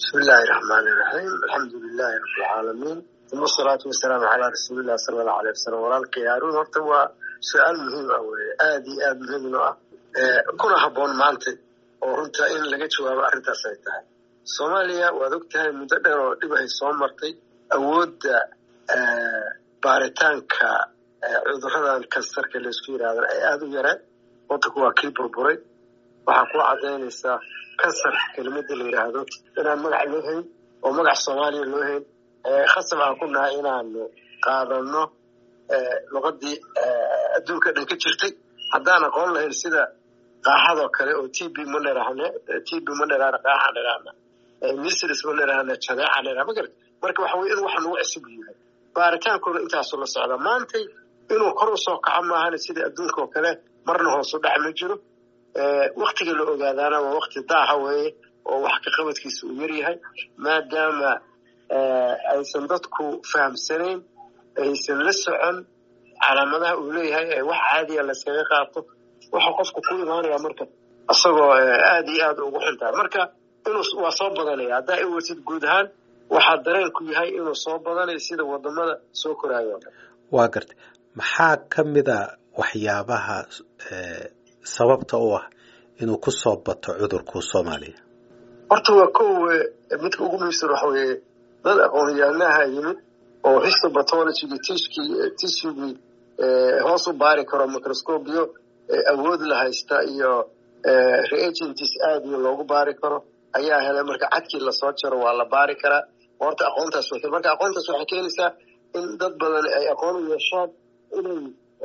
bismi illaahi raxmaani iraxiim alxamdu lilaahi rabbilcaalamiin uma asalaatu wasalaamu calaa rasuulillahi sala allahu aleyh wasalam walaalkay haaruun horta waa su-aal muhiim ah weye aada iyo aada muhiim noo ah kuna habboon maanta oo runta in laga jawaabo arrintaas ay tahay soomaaliya waad og tahay muddo dheer oo dhibahay soo martay awoodda baaritaanka cuduradan kansarka laysku yidhaahdan ay aada u yareen wadanku waa kii burburay waxaa ku cadaynaysaa kansar kelimada la yidhaahdo inaan magac loo hayn oo magac soomaaliya loo hayn khasab aan ku nahay inaanu qaadano luqadii adduunka dhan ka jirtay haddaan aqoon lahayn sida qaaxadoo kale oo t b ma nirahne t b ma nirahne qaaxa nirahna misris ma nirahne jadeeca nirah magarad marka waxa weye in wax nagu cusub yahay baaritaankooda intaasu la socda maantay inuu kor u soo kaco maahan sida adduunka oo kale marna hoosu dhac ma jiro waktiga la ogaadaana waa wakti daaha weeye oo wax ka qabadkiisa uu yaryahay maadaama aysan dadku fahamsanayn aysan la socon calaamadaha uu leeyahay ee wax caadiya layskaga qaato waxa qofku ku imaanaya marka isagoo aada iyo aada ugu xuntahay marka inuu waa soo badanaya haddaa i wartid guud ahaan waxaa dareenku yahay inuu soo badanayo sida wadamada soo koraayo o dhan waa gartay maxaa ka mid a waxyaabaha sababta u ah inuu ku soo bato cudurku soomaaliya horta waa kow midka ugu muhiimsan waxa weeye dad aqoon-yahanaha yimid oo histobatologigi tishkii tishigii hoos u baari karo microscobiyo awood la haysta iyo reagents aada iyo loogu baari karo ayaa helay marka cadkii lasoo jaro waa la baari karaa horta aqoontaas way marka aqoontaas waxay keenaysaa in dad badan ay aqoon u yeeshaan inay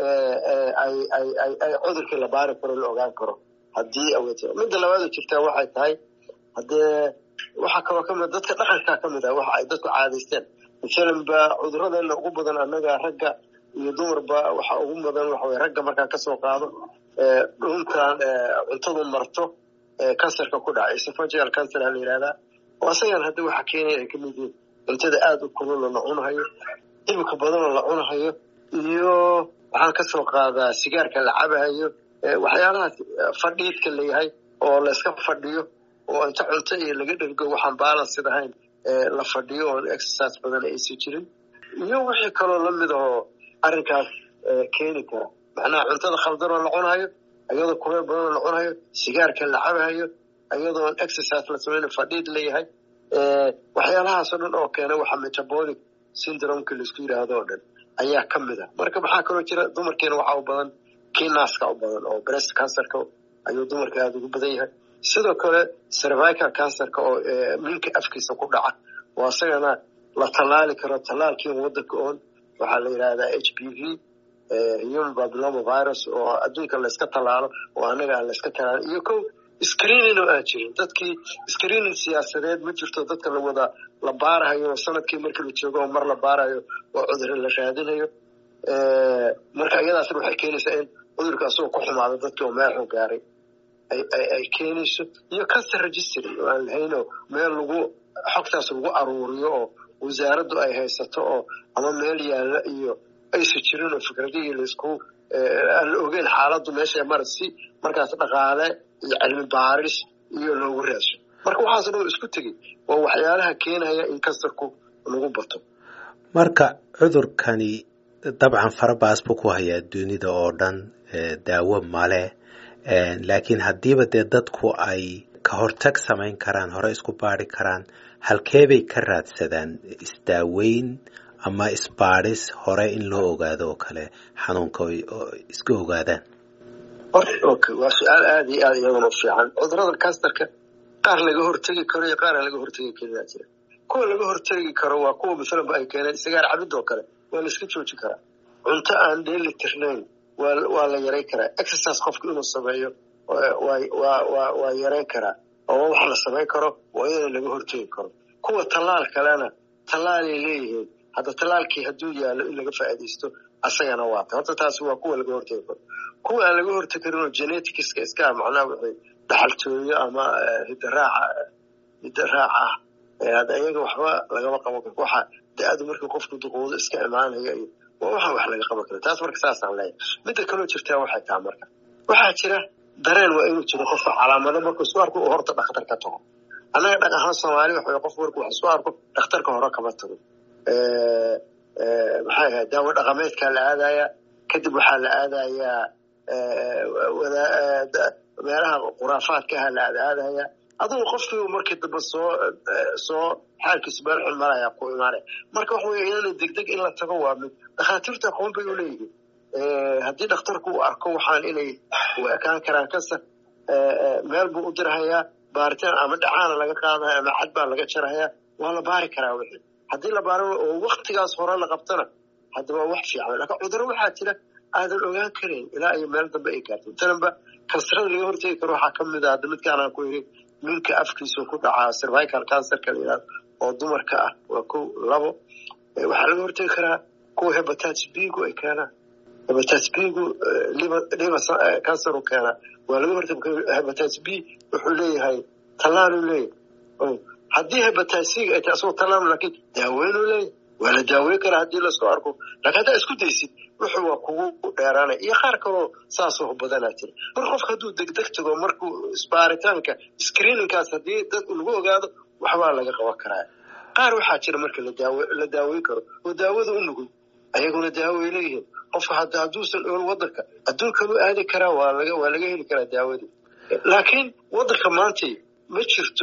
ay ay ay ay cudurkii la baari karo la ogaan karo haddii awood midda labaad oo jirtaa waxay tahay haddee waxaa kaloo kamid dadka dhaqankaa kamid ah waxa ay dadku caadaysteen masalan ba cuduradeena ugu badan annaga ragga iyo dumarba waxa ugu badan waxa weye ragga markaan kasoo qaado dhuntan cuntadu marto kansarka ku dhaca esophageal cancer a la yihahdaa oo asagan hadda waxa keenaya ay kamid yihiin cuntada aada u kululoo la cunahayo hilibka badanoo la cunahayo iyo waxaan kasoo qaadaa sigaarka la cabahayo waxyaalahaas fadhiidka layahay oo la iska fadhiyo oo inta cunto iyo laga dhergo waxaan balansid ahayn la fadhiyo oon exercise badan aysan jirin iyo wixii kaloo lamid ahoo arrinkaas keeni kara macnaha cuntada khaldanoo la cunahayo iyadoo kuleel badanoo la cunahayo sigaarka la cabahayo iyadoon exercise la samayna fadhiid layahay waxyaalahaasoo dhan oo keena waxa metabolic syndromeka laisku yidhaahdo oo dhan ayaa ka mid ah marka maxaa kaloo jira dumarkeena waxaa u badan kii naaska u badan oo breast cancerka ayuu dumarka aada ugu badan yahay sidoo kale cervical cancerka oo minka afkiisa ku dhaca oo isagana la tallaali karo tallaalkii wadanka oon waxaa la yidhahdaa h p v human babyloma virus oo adduunka layska tallaalo oo annaga aan layska tallaalin iyo ko screening oo aan jirin dadkii screening siyaasadeed ma jirto dadka la wada la baarahayo sanadkii markii la joogo oo mar la baarayo oo cudurro la raadinayo marka iyadaasna waxay keenaysaa in cudurka asagoo ku xumaado dadkii oo meexuu gaaray ay keenayso iyo cancer registry oo aan lahaynoo meel lagu xogtaas lagu aruuriyo oo wasaaraddu ay haysato oo ama meel yaalla iyo aysan jirin oo fikradihii laysku aan la ogeyn xaaladdu meesha mara si markaas dhaqaale iyo cilmi baaris iyo loogu raasho marka waxaas dhan isku tegey waa waxyaalaha keenaya in kansarku lagu bato marka cudurkani dabcan farabaas buu ku hayaa dunida oo dhan daawo male laakiin haddiiba dee dadku ay ka hortag samayn karaan hore isku baari karaan halkeebay ka raadsadaan isdaaweyn ama isbaadhis hore in loo ogaado oo kale xanuunka iska ogaadaan waa su-aal aada iyo aada iyaduna u fiican cudurada kansarka qaar laga hortegi karo iyo qaar aan laga hortegi karinaa jira kuwa laga hortegi karo waa kuwa masalanba ay keeneen sigaar cabid oo kale waa la iska jooji karaa cunto aan dheeli tirnayn waa la yarayn karaa exercise qofku inuu sameeyo waa yarayn karaa oo wax la samayn karo waa iyadana laga hortegi karo kuwa tallaal kalena tallaalay leeyihiin hadda tallaalkii hadduu yaallo in laga faa'iidaysto asagana waata horta taasi waa kuwa laga hortegi karo kuwa aan laga hortegi karin oo geneticska iska ah macnaha wixii dhaxaltooyo ama hidaraaca hidaraaca ah hadda iyaga waxba lagama qaban karo waxa da-adu markii qofku duqoodo iska imaanaya iyo waa waxaan wax laga qaban karo taas marka saasaan leeyahay midda kaloo jirtaa waxay taha marka waxaa jira dareen waa inuu jiro qofka calaamado markuu isku arko uu horta dhakhtar ka tago annaga dhaq ahaan soomaali waxa qof marku wax soo arko dhakhtarka hore kama tago maxay ahayd daawo dhaqameedkaa la aadaya kadib waxaa la aadayaa meelaha khuraafaadkaha la aadaadaya adugu qofkii markii dambe soo soo xaalkiisu meel xun maraya ku imaanaya marka waxa weye iyadana degdeg in la tago waa mid dhakhaatiirta aqoon bay u leeyihiin haddii dhakhtarku uu arko waxaan inay u ekaan karaan kasar meel buu u dirhayaa baaritaan ama dhacaana laga qaadaya ama cad baa laga jarhayaa waa la baari karaa wixii haddii la baaro oo waktigaas hore la qabtana haddaba wax fiican laakiin cudurro waxaa jira aadan ogaan karayn ilaa iyo meel dambe ay gaarto tananba kansarada laga hortegi karo waxaa ka mid a hadda midkaan aan ku yidhi minka afkiisu ku dhacaa cervical cancerka la yidhahdo oo dumarka ah waa kow labo waxaa laga hortegi karaa kuwa hepatitis b-gu ay keenaan hepatitis b-gu liver liver cancer u keenaa waa laga hortegi hepatitis b wuxuu leeyahay tallaaluu leeyahay haddii hepatitis c ay tahay asagoo tallaal laakiin daaweynuu leeyahay waa la daaweyn karaa haddii lasoo arko laakiin haddaa isku daysid wuxuu waa kugu dheeraanaya iyo qaar kaloo saasoo badanaa jira marka qofka hadduu degdeg tago markuu isbaaritaanka screeningkaas haddii dad lagu ogaado waxbaa laga qaban karaa qaar waxaa jira marka ladaawe la daaweyn karo oo daawada u nugul ayaguna daaway leeyihiin qofka hadda hadduusan ool wadanka adduunkan u aadi karaa waa laga waa laga heli karaa daawadii laakiin wadanka maantay ma jirto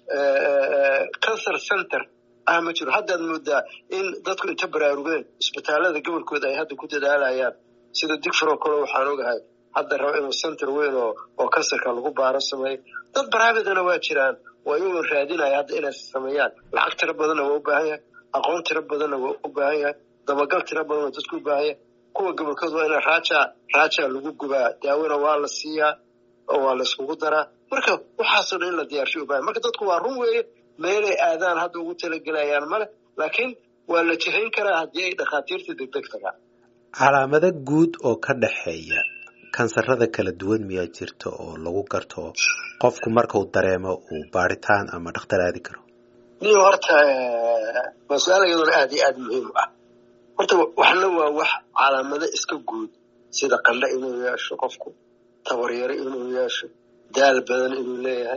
cancer center ah ma jiro haddaad moodaa in dadku inta baraarugeen isbitaalada gobolkooda ay hadda ku dadaalayaan sida digfaro kale waxaan ogahay hadda raba inuu center weyn oo oo kansarka lagu baaro sameeyo dad baraabidana waa jiraan waa iyagoo raadinaya hadda inay sameeyaan lacag tiro badanna waa u baahan yahay aqoon tiro badanna waa u baahan yahay dabagal tiro badan waa dadku u baahan yahay kuwa gobolkooda waa ina raaja raaja lagu gubaa daawona waa la siiyaa oo waa la iskugu daraa marka waxaasoo dhan in la diyaarsho u baahan marka dadku waa run weeye meelay aadaan hadda ugu talagelayaan male laakiin waa la jihayn karaa haddii ay dhakhaatiirta degdeg tagaan calaamado guud oo ka dhexeeya kansarada kala duwan miyaa jirta oo lagu garto qofku markau dareemo uu baaritaan ama dhakhtar aadi karo niyo horta waa su-aal iyaduna aada iyo aada muhiim u ah horta waxna waa wax calaamado iska guud sida qandho inuu yeesho qofku tabaryaro inuu yeesho daal badan inuu leeyahay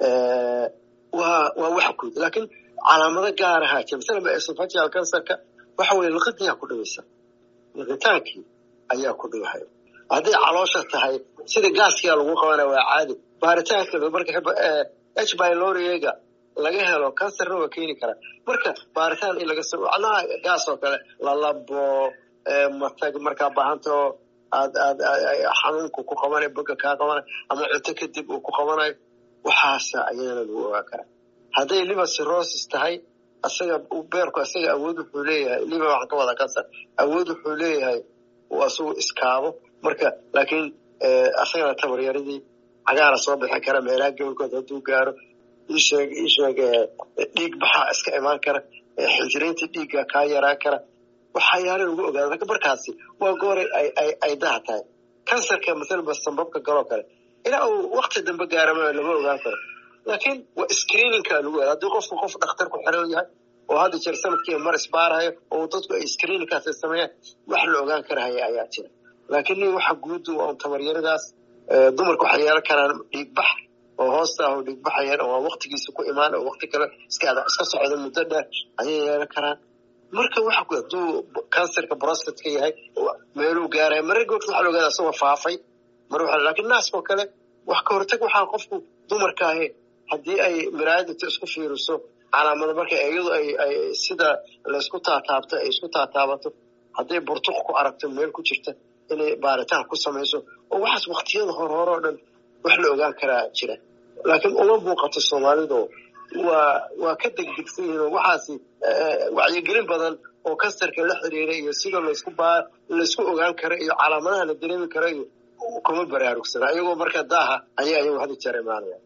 waa waa wax guud laakiin calaamado gaarahaa jira masalan esophageal cancerka waxa weye liqidiyaa ku dhawaysa liqitaankii ayaa ku dhawahay hadday caloosha tahay sida gaaskia lagu qabanaya waa caadi baaritaanka marka h byloriega laga helo cancerna waa keeni karaa marka baaritaan in laga macnaha gaas oo kale lalabo matag markaa baahantao aad aad xanuunku ku qabanayo boga kaa qabanayo ama cunto kadib uu ku qabanayo waxaasa ayadana lagu ogaan karaa hadday liver cirrhosis tahay asaga beerku asaga awood wuxuu leeyahay liver waxaan ka wada cancer awood wuxuu leeyahay uu asagu iskaabo marka laakiin asagana tabaryaradii cagaara soo bixi kara meelaha gobolkood hadduu gaaro isheeg isheeg dhiig baxaa iska imaan kara xinjiraynta dhiigga kaa yaraan kara waxyaala lagu ogaada marka markaasi waa gooray ay daha tahay kansarka masalaba sambabka galoo kale ilaa uu wakti dambe gaarama lama ogaan karo laakiin waa screeningka lagu ogaada haddii qofku qof dhakhtar ku xiran yahay oo hadda jeer sanadkii mar isbaarahayo oo dadku ay screeningkaas ay sameeyaan wax la ogaan karahaya ayaa jira laakiin nin waxa guud waa un tabaryaradaas dumarku waxay yeelan karaan dhiigbax oo hoosta ah oo dhiigbaxayaan oo waktigiisa ku imaan oo wakti kale iska iska socda muddo dheer ayay yeelan karaan marka waxa hadduu cancerka brostatka yahay meeluu gaaraya marar googta waxa la ogaada asagoo faafay mar waxa laakiin naaskoo kale wax ka hortag waxaa qofku dumarka ahi haddii ay miraayadinta isku fiiriso calaamada marka iyadu ay ay sida laysku taataabto ay isku taataabato hadday burtuq ku aragto meel ku jirta inay baaritaan ku samayso oo waxaas waktiyada hore hore oo dhan wax la ogaan karaa jira laakiin uma muuqato soomaalidu waa waa ka degdegsan yihiin oo waxaasi wacyigelin badan oo kansarka la xiriira iyo sida laysku baa laysku ogaan karo iyo calaamadaha la dareemi karo iyo kuma baraarugsana iyagoo marka daaha ayaa iyagu hadi jeer imaanaya